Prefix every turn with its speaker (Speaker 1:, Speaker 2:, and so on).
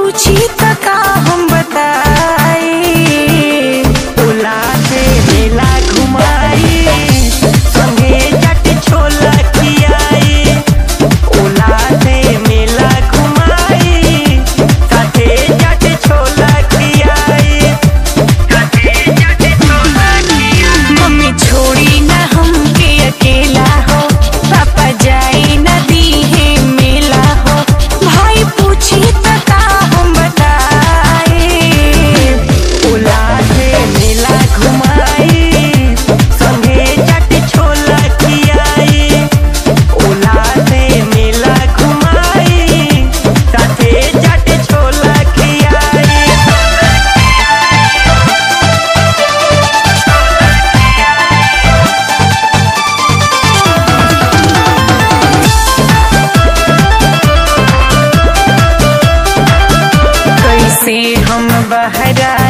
Speaker 1: पूछी त का हम बताई
Speaker 2: ओला से मेला घुमाई संगे चट छोला खियाई ओला से मेला घुमाई साथे चट छोला खियाई साथे चट छोला खियाई
Speaker 1: मम्मी छोड़ी न हमके अकेला हो पापा जाई न दीहे मेला हो भाई पूछी त का हम बताई
Speaker 2: ओला से मेला घुमाई संगे चट छोला खियाई ओला से मेला घुमाई साथे चट छोला खियाई
Speaker 1: कैसे हम बहरा